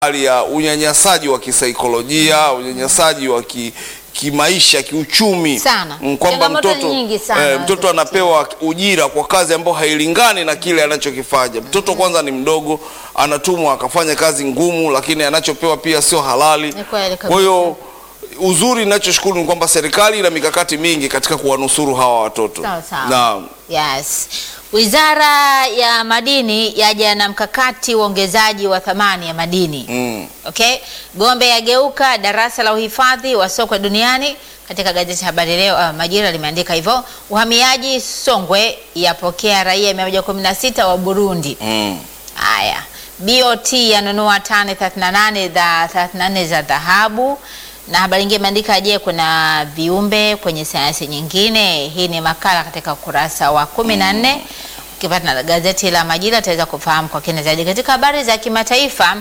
hali ya unyanyasaji wa kisaikolojia, unyanyasaji wa ki, kimaisha, kiuchumi Sana. Mm, kwamba Changamoto mtoto nyingi sana eh, mtoto anapewa ujira kwa kazi ambayo hailingani na kile anachokifanya. Mtoto kwanza ni mdogo, anatumwa akafanya kazi ngumu, lakini anachopewa pia sio halali. Ni kweli kabisa. Kwa hiyo uzuri ninachoshukuru ni kwamba serikali ina mikakati mingi katika kuwanusuru hawa watoto. Sawa, sawa. Naam. Yes. Wizara ya Madini yaja na mkakati uongezaji wa thamani ya madini. Mm. Okay? Gombe yageuka darasa la uhifadhi wa sokwe duniani katika gazeti Habari Leo uh, Majira limeandika hivyo. Uhamiaji Songwe yapokea raia 116 wa Burundi. Mm. Haya, BOT yanunua tani 38 za 34 za dhahabu. Na habari nyingine imeandika je, kuna viumbe kwenye sayansi nyingine? Hii ni makala katika ukurasa wa 14. Ukipata na gazeti la Majira utaweza kufahamu kwa kina zaidi. Katika habari za kimataifa,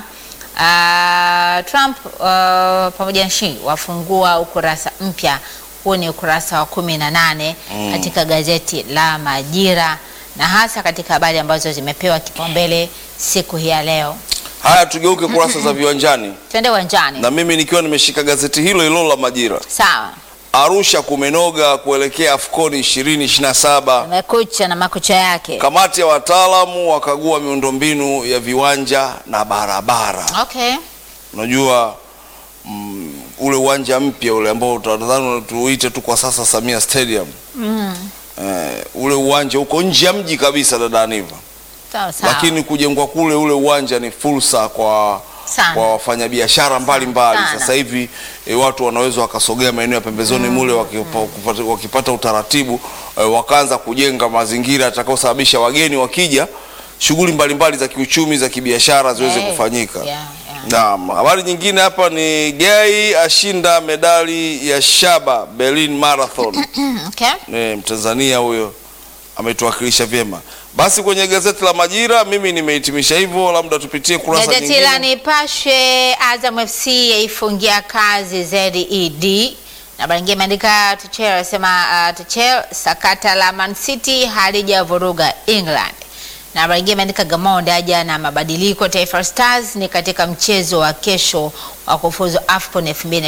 ah, Trump ah, pamoja na Xi wafungua ukurasa mpya. Huu ni ukurasa wa 18 katika gazeti la Majira na hasa katika habari ambazo zimepewa kipaumbele siku hii ya leo. Haya, tugeuke kurasa za viwanjani, Twende uwanjani. na mimi nikiwa nimeshika gazeti hilo hilo la Majira. Sawa, Arusha kumenoga kuelekea AFCON 2027. amekucha na makucha yake. Kamati ya wataalamu wakagua miundombinu ya viwanja na barabara. Okay. Unajua mm, ule uwanja mpya ule ambao tunadhani tuuite tu kwa sasa Samia Stadium. Eh, ule uwanja uko nje ya mji kabisa dada Aniva, Sawa sawa. lakini kujengwa kule ule uwanja ni fursa kwa Sana. kwa wafanyabiashara mbalimbali. Sana. Sasa hivi e, watu wanaweza wakasogea maeneo ya pembezoni mule wakipa, kupata- wakipata utaratibu e, wakaanza kujenga mazingira yatakayosababisha wageni wakija, shughuli mbalimbali za kiuchumi za kibiashara ziweze Eh, kufanyika. yeah, yeah. Naam, habari nyingine hapa ni Gai ashinda medali ya shaba Berlin Marathon. Okay. E, Mtanzania huyo ametuwakilisha vyema. Basi kwenye gazeti la Majira mimi nimehitimisha hivyo, labda tupitie kurasa Gazeti la nyingine. Nipashe, Azam FC yaifungia kazi ZED. Na habari nyingine imeandika Tuchel anasema uh, Tuchel sakata la Man City halijavuruga England. Na habari nyingine imeandika Gamondi aja na mabadiliko Taifa Stars ni katika mchezo wa kesho wa kufuzu AFCON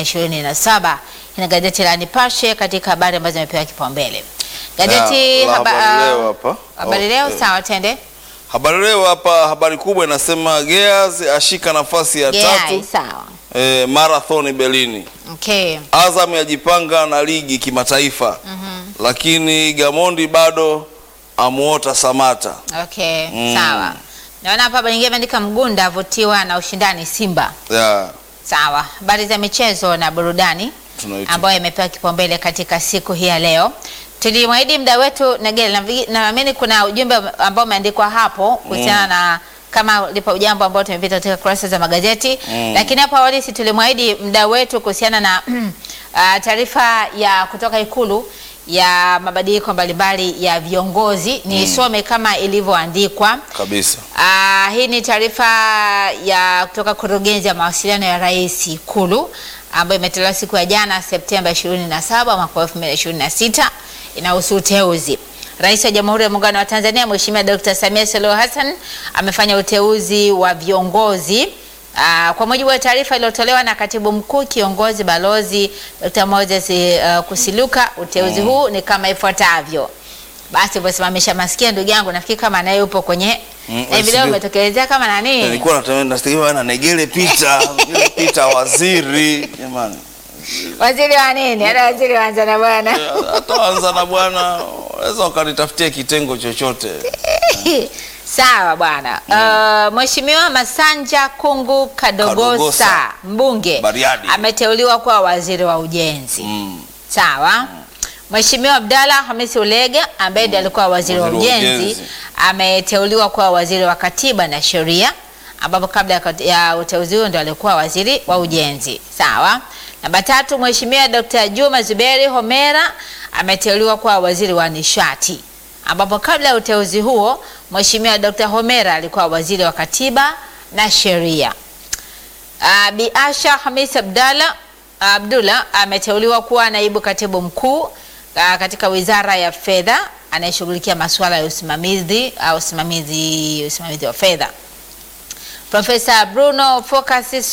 2027. Hii ni gazeti la Nipashe katika habari ambazo zimepewa kipaumbele. Gazeti Na, la haba- Habari Leo uh, hapa. Habari Oh, Leo eh. sawa, tende. Habari Leo hapa, habari kubwa inasema Gears ashika nafasi ya Yeah, tatu sawa. e, marathon Berlin. Okay. Azam yajipanga na ligi kimataifa lakini Gamondi bado amuota Samata. Okay, Mm. sawa. Naona hapa habari nyingine imeandika Mgunda avutiwa na ushindani Simba. Yeah, Sawa. Habari za michezo na burudani tunaita. ambayo imepewa kipaumbele katika siku hii ya leo. Tulimwahidi muda wetu Negele, navi- naamini kuna ujumbe ambao umeandikwa hapo kuhusiana na kama lipo jambo ambalo tumepita katika kurasa za magazeti Mm. lakini hapo awali si tulimwahidi muda wetu kuhusiana na ah, taarifa ya kutoka Ikulu ya mabadiliko mbalimbali ya viongozi. Nisome kama ilivyoandikwa. kabisa. Ah, hii ni taarifa ya kutoka kurugenzi ya mawasiliano ya Rais Ikulu ambayo imetolewa siku ya jana Septemba 27 mwaka 2026 inahusu uteuzi. Rais wa Jamhuri ya Muungano wa Tanzania Mheshimiwa Dr. Samia Suluhu Hassan amefanya uteuzi wa viongozi Ah, kwa mujibu wa taarifa iliyotolewa na Katibu Mkuu Kiongozi Balozi Dr. Moses uh, Kusiluka, uteuzi huu ni kama ifuatavyo. Basi umesimamisha masikio ndugu yangu, nafikiri kama naye upo kwenye Mm, na hivi leo sijui. umetokelezea kama nani? Nilikuwa natamani nategemea na Negele Pita, Negele Pita waziri. Jamani. Waziri wa nini? Hata waziri wa Anza na bwana. Hata anza na bwana, waweza ukanitafutia kitengo chochote. Sawa bwana. Uh, Mheshimiwa Masanja Kungu Kadogosa, Kadogosa. mbunge Bariadi. ameteuliwa kuwa waziri wa ujenzi. Mm. Sawa. Mheshimiwa Abdalla Hamisi Ulega ambaye ndiye alikuwa waziri wa Waziri wa ujenzi ujenzi. ameteuliwa kuwa waziri wa katiba na sheria, ambapo kabla ya kat- ya uteuzi huo ndio alikuwa waziri wa ujenzi. Sawa. Namba tatu, Mheshimiwa Dr. Juma Zuberi Homera ameteuliwa kuwa waziri wa nishati, ambapo kabla ya uteuzi huo Mheshimiwa Dr. Homera alikuwa waziri wa katiba na sheria. Uh, Bi Asha Hamis Abdalla Abdullah ameteuliwa kuwa naibu katibu mkuu uh, katika Wizara ya Fedha anayeshughulikia masuala ya usimamizi au usimamizi usimamizi wa fedha. Profesa Bruno Focus